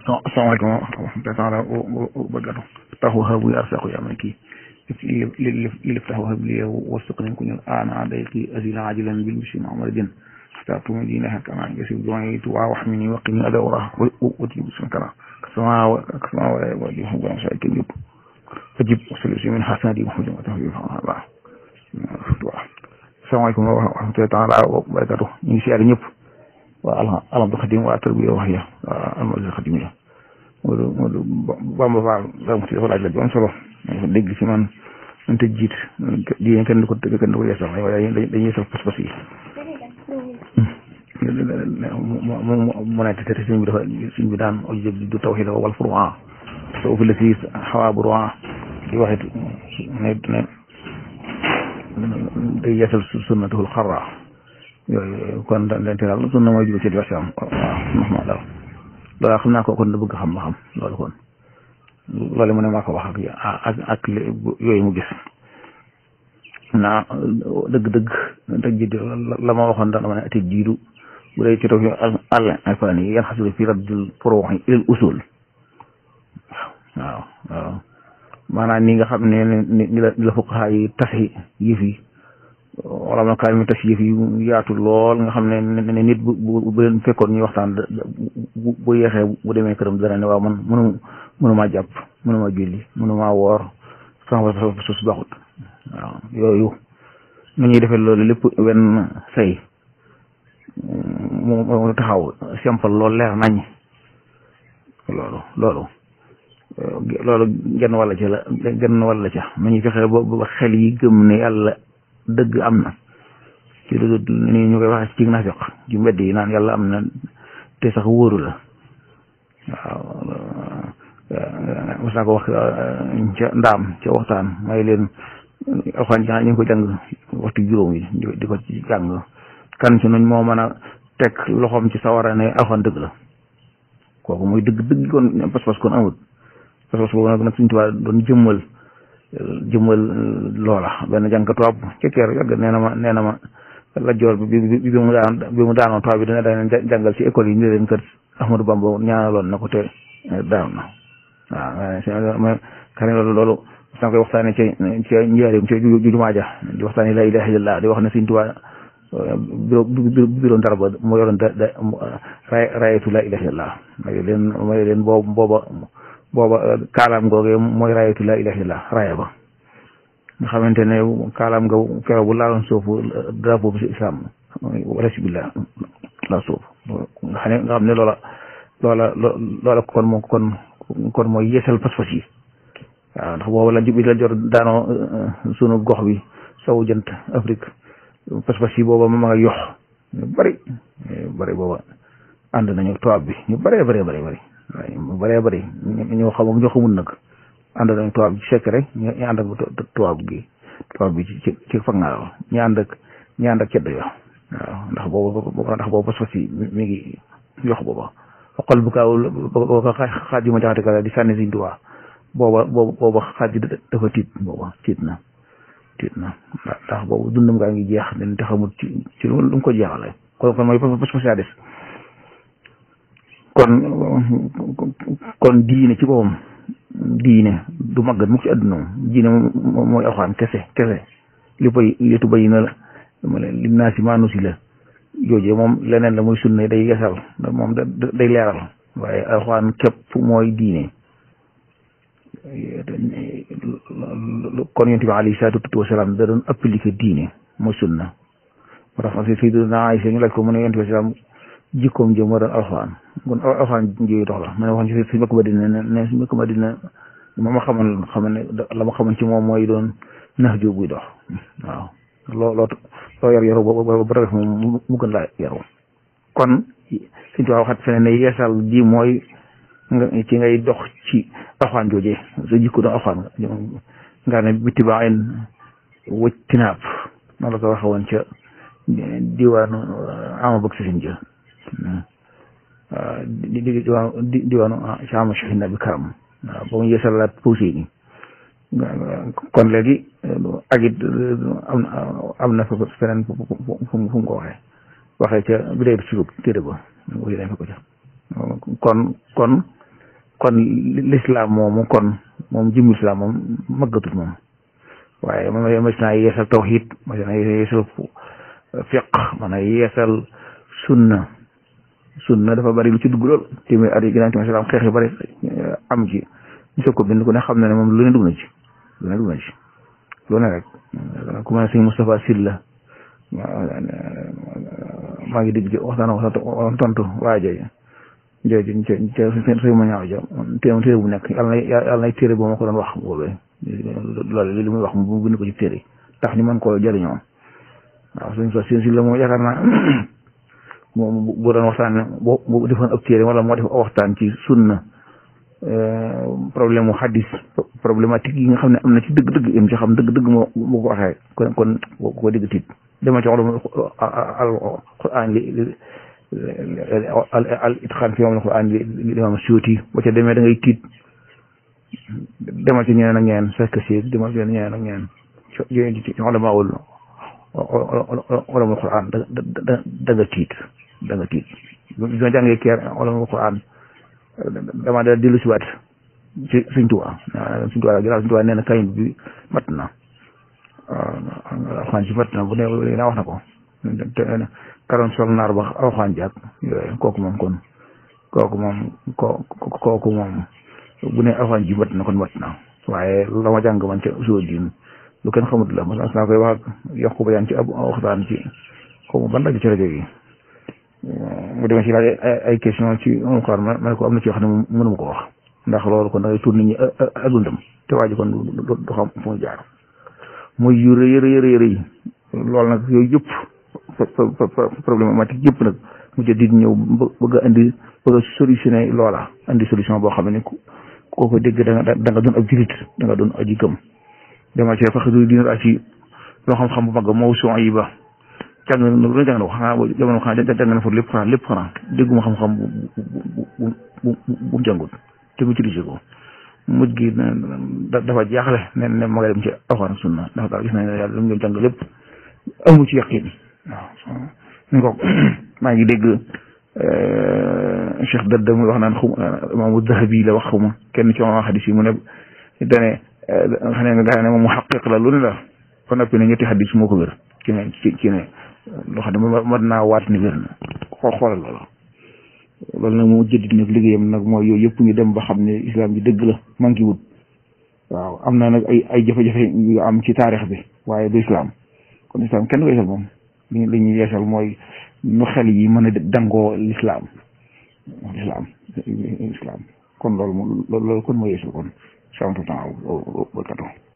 asalaamaaleykum wa rahmatulah taala wa barakaatu taxu habu ya arsaqu ya man kii li li li lif taxu hab li wasuq nañ ko ñun ana day kii asila ajilan bil bisi mamadin xata tumi dina hak ana yasib duwani tu wa wax mini waqini ada wara wati bismi kala kasama wa kasama wa wa di hu gam sai kiyub fajib solution min hasadi muhammad wa tahwi fa ba asalaamaaleykum wa rahmatulah taala wa barakaatu ñu ngi siyaare ñëpp waa alhamdu xadim waa tarbiya wax ya waa alhamdu xadim ya Modou Modou Bamba Fall ram si dafa laaj la ju am solo dafa dégg si man man te jiit di kenn du ko kenn du ko yeesal waaye dañuy yeesal pas-pas yi mu ne te sëñ bi dafa sëñ bi daan ojo du tawhid wal furu'a so fi la si xawaa bu ru'a di waxit ne ne day yeesal sunnatul xarra yooyu kon dañ te daal sunna mooy jublu ci diversion waaw ndax ma daal loolu xam naa ko kon da bëgg xam ma xam loolu kon loolu mu ne maa ko wax ak ak ak yooyu mu gis naa dëgg-dëgg dëgg ji la ma waxoon daal dama ne ati jiidu bu dee ci taw àll alfaan yi yan xasulu fi raddul furuu'i ilal usul waaw waaw maanaam ni nga xam ne ni la ni la fuqahaa yi tasi yëf yi wala ma kaay mi tas yëf yi yaatu lool nga xam ne ne nit bu bu leen fekkoon ñuy waxtaan bu bu yeexee bu demee këram dana ne waaw man mënu mënumaa jàpp mënumaa julli mënumaa woor sama bopp suuf si baaxut waaw yooyu nu ñuy defee loolu lépp wenn say mu mu taxaw simple loolu leer nañ loolu loolu loolu genn wàll ca la genn wàll ca nu ñuy fexe ba ba xel yi gëm ne yàlla dëgg am na ci lu ni ñu koy waxee ci naafiq ci mbedd yi naan yàlla am na te sax wóoru la waaw mos naa ko wax ca ndaam ca waxtaan may leen alxaan ñu ngi ko jàng waxtu juróom yi di ko ci jàng kan ci nuñ moo mën a teg loxoom ci sawara ne alxaan dëgg la kooku muy dëgg dëgg kon pas-pas kon amul pas-pas boobu nag nag suñu tubaab doon jëmmal jëmmal loola benn jàng tubaab ca keer yàgg nee na ma nee na ma la joor bi bi bi mu daan bi mu daanoon tubaab bi dina daan jàngal ci école yi ñu leen kër Ahmadou Bamba ñaanaloon na ko te daaw na waaw ma xam ne loolu loolu san koy waxtaane ca ca njaarim ca jumaa ja di waxtaane la ilaha illallah di wax ne Sëñ Tuubaa bureau bureau ndar ba moo yoroon da da rayatu la ilaha illallah may leen may leen boobu booba booba kaalaam googee mooy rayatu la ilaha illallah raya ba nga xamante ne kaalaam nga keroog bu laaloon suufu drapeau bi si islam wala si billah la suuf nga xam ne nga xam ne loola loola loola kon moo kon kon mooy yeesal pas-pas yi waaw ndax boobu la bi la jor daanoo sunu gox bi sowu jant Afrique pas-pas yi booba ma nga yox ñu bari bari booba ànd nañu tubaab bi ñu bëree bëree bëri bëri waaye mu bëree bëri ñoo xam ñoo xamul nag ànd nañu tubaab bi ci sekk rek ñu ànd ak tubaab gi tubaab bi ci ci ci fag naa ñu ànd ak ñu ànd ak cedd yo waaw ndax boobu ndax boobu pas-pas yi mi ngi yox booba xool bu kaaw boo ko xaaj yu ma jaxate kala di sànni Sëñ Tuubaa booba booba booba xaaj dafa tiit booba tiit na tiit na ndax boobu dundam gaa ngi jeex dañ te xamul ci ci lu mu ko jeexale kon kon mooy pas-pas yaa des kon kon diine ci boppam diine du màggat mukk ci àdduna moom diine moom mooy alxuraan kese kese li bay li tu bay na la li naa si maanu si la joojee moom leneen la muy sunna day yesal moom day leeral waaye alxuraan képp mooy diine kon yonent bi alayhi salaatu wa salaam da doon appliqué diine mooy sunna moo tax Sayyidina Aysa ñu laaj ko mu ne yonent bi salaam jikkoom jëm moo doon alxuraan kon alxuraan jooyu dox la ma ne wax ci suñu mbokk Madina ne ne suñu mbokk Madina ma ma xamal xam ne la ma xamal ci moom mooy doon nax ju buy dox waaw loo loo loo yar yaru ba ba def moom mu gën laa yaru kon suñu tubaab waxat feneen ne yeesal ji mooy nga ci ngay dox ci alxuraan jooje sa jikko doon alxuraan nga ne bitti ba en wëcc tinaab noonu la ko waxe woon ca diwaanu ama bëgg sisin jë di di diwaanu diwaanu ca ama shahina bi karam waaw ba mu yeesalaat posé ni kon léegi ak it am na am na fa feneen fu mu fu mu ko waxee waxee ca bi dee suluk téere ba wuyu nañ fa ko ca kon kon kon l'islam moomu kon moom jëmmi islam moom màggatut moom waaye man mas naa yeesal tawhid mas naa yeesal fiq man naa yeesal sunna sunna dafa bari lu ci dugg lool téeméer at yi ginnaaw ci islam xeex yu bari am ci ñu soog ko bind ku ne xam na ne moom lu ne dugg na ci lu ne dugg na ci lu ne rek ku mel ne sëñ Moustapha Sylla maa ngi dégg ci waxtaan waxtaan tontu waa jooju jooju ca ca sëñ ma ñaaw ja téere téere bu nekk yàlla na yàlla nay téere boo ma ko doon wax boobee loolu li muy wax mu bind ko ci téere tax ñu mën koo jëriñoo waaw suñ so seen si la moom yaakaar naa moom bu doon waxtaan boo bu defoon ab téere wala moo def waxtaan ci sunna problème mu xaddis problématique yi nga xam ne am na ci dëgg-dëgg im ci xam dëgg-dëgg moo moo ko waxee kon kon ko dégg tiit dama ci xolam al quran li al itqaan fi moom al quran li li imam Suyuti ba ca demee da ngay tiit demal ci ñeneen ak ñeneen fekk si demal ci ñeneen ak ñeneen ci ci xolamaawul xolamul quran da da da nga tiit da nga tiit bi ma jàngee keer xolamul quran dama da dellu si waat ci Sëñ Tuubaa Sëñ Tuubaa ginnaaw Sëñ Tuubaa nee na kayin bi mat na alxaan ci mat na bu ne naa wax na ko te karoon sol naar ba alxaan ji ak yooyu kooku moom kon kooku moom ko kooku moom bu ne alxaan ji mat na kon mat na waaye la ma jàng man ca soo diin lu kenn xamut la mas naa koy wax ak yokku ba yaan ci ab waxtaan ci xaw ma ban rajo ci rajo yi mu demee ci laaj ay question ci moom xaar ma ne ko am na ci yoo xam ne mënuma ko wax ndax loolu kon da ngay tuur nit ñi ak dundam te waa ji kon du xam fu mu jaar muy yu rëy rëy rëy rëy loolu nag yooyu yëpp problématique yëpp nag mu jël di ñëw bëgg a indi bëgg a solutionné loola indi solution boo xam ne ku ko dégg da nga da nga doon ab julit da nga doon aji gëm dama ci faxadu dina ak ci loo xam-xam bu mag moo son yi ba jàng na lu jàng na ko xanaa jamono xanaa jàng na fa lépp xanaa lépp xanaa dégguma xam-xam bu bu bu bu jàngut te mu utilisé ko mujj gi dafa jaaxle ne ne ma nga dem ci alxuraan ak sunna ndax daal gis nañ ne yàlla lu mu doon jàng lépp amu ci yaqin waaw ñu ko maa ngi dégg Cheikh Dadda muy wax naan xum imaamu Dahabi la wax xuma kenn ci ma xadis yi mu ne dane xam ne nga gaa ne moom mu xaqiq la lu ne la ba noppi ne ñetti xadis moo ko wér ci ne ci ci ne loo xam ne mat naa waat ni wér na xool xoolal loola loolu nag moo jëddit nag liggéeyam nag mooy yooyu yëpp ñu dem ba xam ne islam bi dëgg la manqué wut waaw am na nag ay ay jafe-jafe yu am ci taarix bi waaye du islam kon islam kenn du yeesal moom li li ñuy yeesal mooy nu xel yi mën a dangoo l'islam l'islam islam kon loolu loolu kon moo yeesal kon sant temps barkato